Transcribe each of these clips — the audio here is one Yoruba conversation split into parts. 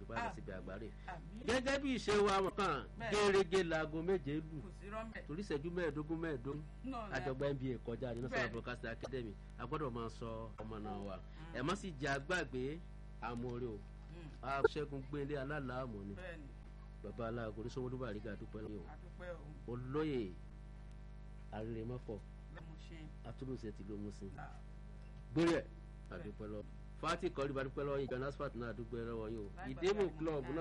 gbàgbà síbi àgbáre. àmì gẹ́gẹ́ bí ìṣe wa mọ̀ kàn Bẹ́ẹ̀. gẹ́rẹ́gẹ́ laago méje lù kò sí rọ́mẹ̀ torí ìṣẹ́jú mẹ́ẹ̀ẹ́dógún mẹ́ẹ̀ẹ́dógún náà la- àjọgbá nba kọjá ní national Bẹ́ẹ̀. broadcasting academy a gbọ́dọ̀ máa sọ ọmọ náà wa ẹ̀ má sì jẹ́ àgbàgbé àmọ́rẹ́ o Mm, aṣẹ́gun gbélé alálàámọ̀ ni bẹ́ẹ̀ ni bàbá aláàgọ́ ní sọ́wọ́n dúbà àríga dúpẹ́ lọ́yọ̀ àdúpẹ́ o olóyè àrèrèmọ́fọ̀ lọ́mọ ṣe atúlùsẹ̀ tìlú musin là gbére àdúpẹ́ lọ fati kọ́rí bá dúpẹ́ lọ́wọ́ yìí jonas fat náà dúpẹ́ lọ́wọ́ yìí o Láìpẹ́ ìdèmù láì club mọ̀ náà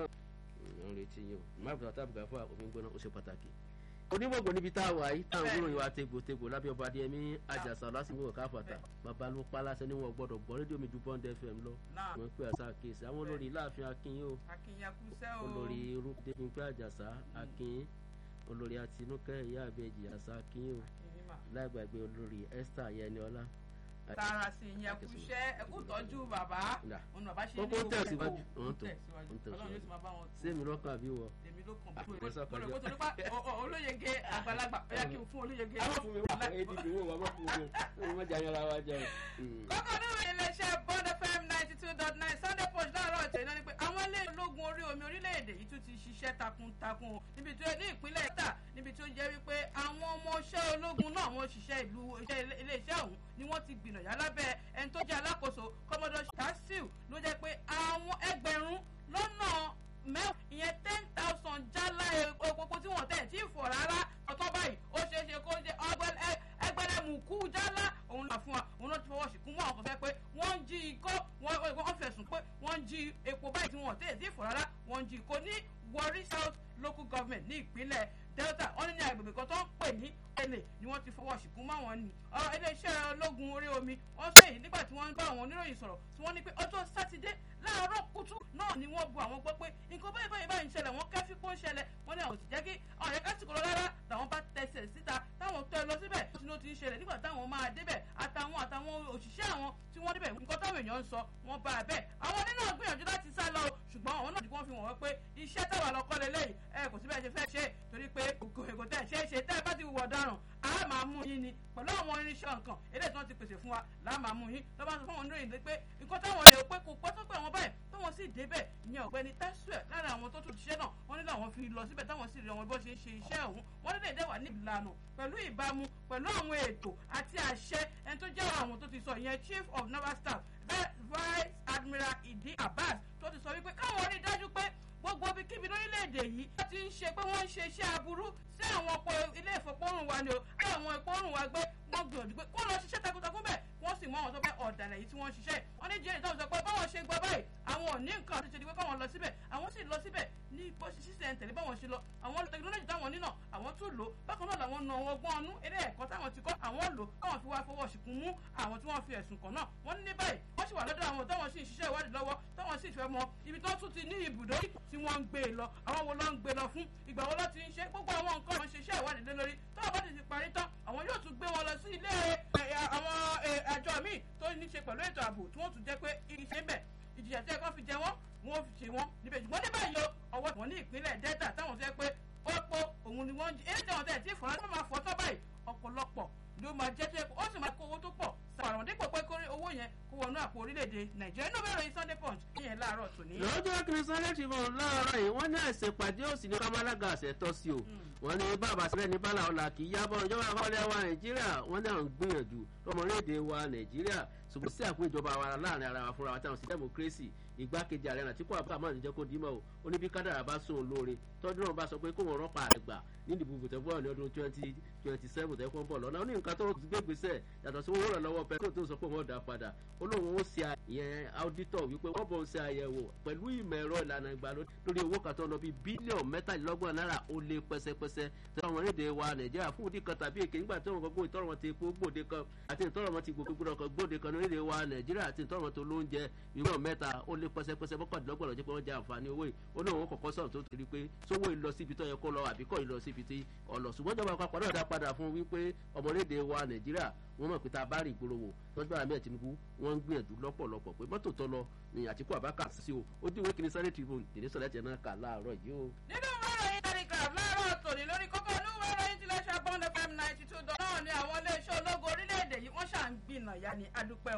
ń retí yìí o máàbù tàbí gàfà omi gbóná ó ṣe pàtàkì. onígbògbò níbi tá a wà yìí táwọn Bẹ́ẹ̀. gbóná yìí wá tegbòtegbò lábẹ́ ọba adéyẹmí àjàsà lásìkò káfàtà bàbá ló pa láṣẹ níwọ̀n gbọ́dọ̀ gbọ́ rédíò mi ju bond fm lọ náà wọ́n pè àṣà kéèsì àwọn olórí láàfin akínyìn o akínyakúsẹ́ o olórí rúdépínpé àjàsà akínyìn olórí àtinúkẹ́ ìyá àbẹ́jì àṣà akínyìn o akínyìmá láìgbàgbé olórí esther yẹniọlá tààrà sí ìyẹnkúṣẹ́ ẹkú tọ́jú bàbá Nà. òun bàbá ṣe Kókó ní tẹ̀síwájú. òun Òun tẹ̀- tẹ̀síwájú òun tẹ̀síwájú. ọlọ́run yóò ti máa bá wọn tó sẹ́mi lọ́kàn àbí wọ. èmi ló kàn Ah, mo mo sọ rò kọjá. pé torí pa o- o- olóyege àgbàlagbà ó yẹ kí n fún olóyege àwọn fún mi wà èdè ìwé wa má fún mi o má jà yàrá wa jẹ o. kókó nínú iléeṣẹ́ bond fm ninety two dot nine sunday punch láàárọ̀ ètò iná ni pé àwọn ilé ológun orí omi orílẹ̀-èdè yìí tún ti ṣiṣẹ́ takuntakun o níbi tó ní ìpínlẹ̀ ẹ̀ta níbi tó jẹ́ wípé àwọn ọmọọṣẹ́ ológun náà wọ́n ṣiṣẹ́ ìlú iṣẹ́ ilé- iléeṣẹ́ ọ̀hún ni wọ́n ti gbìnàyà lábẹ́ ẹni tó jẹ́ alákòóso kọ́mọdọ̀ tasiu ló jẹ́ pé àwọn ẹgbẹ̀rún lọ́nà mẹ́wàá ìyẹn ten thousand jálá epo tí wọ́n tẹ̀ tí ì fọ̀ rárá ọ̀tọ́ báyìí ó ṣeé ṣe kó jẹ́ ẹgbẹ̀rẹ̀mùkú jálá òun là fún wa òun náà ti fọwọ́ sí kún mọ́ àwọn kan fẹ́ pé wọ́n ń jí ikọ́ wọ́n wọ́n fẹ̀sùn pé wọ́n ń jí epo báyìí tí wọ́n tẹ̀ tí ì fọ̀ rárá wọ́n ń jí ikọ́ ní Warri South local government ní ìpínlẹ̀ Delta wọ́n ní ní agbègbè kan tó ń pè ní ẹlẹ ni wọ́n ti fọwọ́ sí kún mọ́ àwọn ni ọ̀rọ̀ iléeṣẹ́ ológun orí omi wọ́n sọ èyí nígbà tí wọ́n ń bá àwọn oníròyìn sọ̀rọ̀ tí wọ́n ní pé ọjọ́ sátidé láàárọ̀ kùtù náà ni wọ́n bu àwọn gbọ́ pé nǹkan báyìí báyìí báyìí ń ṣẹlẹ̀ wọ́n kẹ́fí kó ń ṣẹlẹ̀ wọ́n ní àwọn ò sì jẹ́ kí àwọn yẹn kásìkò lọ rárá làwọn bá tẹsẹ̀ síta táwọn tọ́ ẹ lọ síbẹ̀ tí ló ti ń ṣẹlẹ̀ nígbà táwọn máa débẹ̀ àtàwọn àtàwọn òṣìṣẹ́ àwọn tí wọ́n débẹ̀ nǹkan táwọn èèyàn ń sọ wọ́n bá a bẹ́ẹ̀ àwọn nínú gbìyànjú láti sá lọ o ṣùgbọ́n àwọn náà ti wọ́n fi wọ̀n wọ́n pé iṣẹ́ táwa lọ kọ́lé lẹ́yìn ẹ kò síbẹ̀ ṣe fẹ́ ṣe torí pé kò kò tẹ̀ ṣe é ṣe tẹ́ ẹ bá ti wù ọ̀daràn a máa mú yín ni pẹ̀lú àwọn irinṣẹ́ nǹkan eléyìí tí wọ́n ti pèsè fún wa là á máa mú yín lọ́ba sọ fún àwọn oníròyìn pé nǹkan táwọn lè pé kò pẹ́ tó pé àwọn báyìí táwọn sì débẹ̀ ìyẹn ọ̀gbẹ́ni tẹ́sùẹ̀ lára àwọn tó tún ṣiṣẹ́ náà wọ́n ní làwọn fi lọ síbẹ̀ táwọn sì rí àwọn bó ṣe ń ṣe iṣẹ́ ọ̀hún wọ́n ní lè dẹ́wà ní ìlànà pẹ̀lú ìbámu pẹ̀lú àwọn ètò àti àṣẹ ẹni tó jẹ́ àwọn tó ti sọ ìyẹn chief of naval staff vice admiral idi abbas tó ti sọ wípé káwọn rí i dájú pé gbogbo ibikíbi lórílẹ̀‐èdè yìí wọ́n ti ń ṣe pé wọ́n ń ṣe iṣẹ́ aburú sí àwọn ọkọ̀ ilé ìfọ̀pọ̀rùn wa ni o àwọn ìpọ́nrún wa gbé wọ́n gbìyànjú pé kó lọ ṣiṣẹ́ takuntakun bẹ́ẹ̀ wọ́n sì mú àwọn tó fẹ́ ọ̀dàlẹ̀ yìí tí wọ́n ń ṣiṣẹ́ wọ́n ní jẹ́rìí táwọn sọ pé báwọn ṣe gbọ́ báyìí àwọn ò ní nǹkan àti ṣe ni pé káwọn lọ síbẹ̀ àwọn sì lọ síbẹ̀ ní bó ṣe ṣiṣẹ́ tẹ̀lé báwọn ṣe lọ àwọn tẹkinọ́lọ́jì táwọn nínà àwọn tún lò bákan náà làwọn na wọn gbọ́n ọnú eré ẹ̀kọ́ táwọn ti kọ́ àwọn lò káwọn fi wá fọwọ́ ṣìkún mú àwọn tí wọ́n fi ẹ̀sùn kàn náà wọ́n ní ní báyìí wọ́n sì wà lọ́dọ̀ àwọn táwọn sì ń ṣiṣẹ́ ìwádìí lọ́wọ́ táwọn sì fẹ́ mọ ibi tó tún ti ní ibùdó tí wọ́n ń gbé e lọ àwọn wo ló ń gbé e lọ fún ìgbà wo ló ti ń ṣe gbogbo àwọn nǹkan wọn ṣe iṣẹ́ ìwádìí lé lórí táwọn bá ti ti parí tán àwọn yóò tún gbé wọn lọ sí ilé àwọn àjọ míì tó ní ṣe pẹ̀lú ètò ààbò tí wọ́n tún jẹ́ pé iṣẹ́ ń bẹ̀ ìjìyà tí ẹ̀kọ́ fi jẹ wọ́n wọ́n fi ṣe wọ́n níbẹ̀ ṣùgbọ́n ní báyìí ọwọ́ wọn ní ìpínlẹ̀ delta táwọn fẹ́ pé ó pọ̀ òun ni wọ́n jí èyí tí wọ́n tẹ̀ tí ìfọ̀rọ̀ tó máa fọ́ tọ́ báyìí ọ̀pọ̀lọpọ̀ ló máa jẹ́ tó ó sì máa kó owó tó pọ̀ sàrọ̀ dípò pé kó owó yẹn kó wọnú àpò orílẹ̀-èdè nàìjíríà inú bẹ̀rẹ̀ yìí sunday punch ìyẹn láàárọ̀ tòní. lọ́jọ́ kìrìsìtẹ́nì ti bọ̀ láàárọ̀ yìí wọ́n ní àìsèpàdé òsì ní kámálága àṣẹ tọ́ sí o wọ́n ní bàbá sílẹ̀ ní bàlá ọ̀la kì í yábọ̀ ìjọba àkọọ́lẹ̀ wa nàìjíríà wọ́n ní à ń gbìyànjú lọ́mọléèdè wa nàìjíríà ṣùgbọ́n sí àpò ìjọba wa láàrin ara wa fúnra wa táwọn sí democracy igbákejì ààrẹ àtìkú àbúrò àmọ́ àníjẹ́ kó dímọ̀ o ó ní bí kádàrà bá sún un lóore tọ́jú náà bá sọ pé kó wọn rọ́pà rẹ̀ gbà ní ìdìbò bùtẹ́bọ̀ ní ọdún twenty twenty seven tẹ́kọ̀ ń bọ̀ lọ́nà ó ní nǹkan tó gbé gbèsè yàtọ̀ sí owó rẹ̀ lọ́wọ́ pẹ̀lú tó sọ pé wọ́n dà padà ó lóun ó ṣe àyẹn áudítọ̀ wípé wọ́n bọ̀ ń ṣe àyẹ̀wò pẹ̀lú ìmọ̀ ẹ̀rọ ìlànà ìgbàlódé lórí owó kan tó lọ bí bílíọ̀nù mẹ́tàlélọ́gbọ̀n náírà ó lé pẹ́sẹ́pẹ́sẹ́ tí wọ́n rédè wa nàìjíríà fún òdì kan tàbí èké nígbà tí wọ́n gbogbo ìtọ́rọ̀ wọn ti epo gbòde kan àti ìtọ́rọ̀ wọn ti gbogbo kan gbòde kan ní rédè wa nàìjíríà àti ìtọ́rọ̀ wọn tó lóúnjẹ ìwọ̀n mẹ́ta ó lé pẹ́sẹ́pẹ́sẹ́ mọ́kàndínlọ́gbọ̀n lọ́jọ́ pé wọ́n jẹ àǹfààní owó yìí ó ní òun kọ̀kọ́ sọ̀rọ̀ tó ti rí pé sówó ìlọ síbi tó yẹ kó lọ àbí kọ́ ìlọ síbi tí ọ̀lọ̀ ṣùgbọ́n ìjọba àpapọ̀ náà dá padà fún wípé ọmọlédè wa nàìjíríà wọ́n mọ̀ pé tá a bá rí ìgboro wò tọ́jú àmì ẹ̀ tinubu wọ́n ń gbìyànjú lọ́pọ̀lọpọ̀ pé mọ́tò tó lọ ní àtìkú àbákà sí o ó dín ìwé kìíní sáré tribune tèmi sọ̀rọ̀ ẹ̀jẹ̀ náà kà láàárọ̀ yìí o. nínú ìròyìn telegraph láàárọ̀ tòní lórí kókó inú ìròyìn tilẹ̀ ṣàbọ̀n fm ninety two dọ́là ní àwọn iléeṣẹ́ ológun orílẹ̀-èdè yìí wọ́n ṣà ń gbìnà yá ni adúpẹ́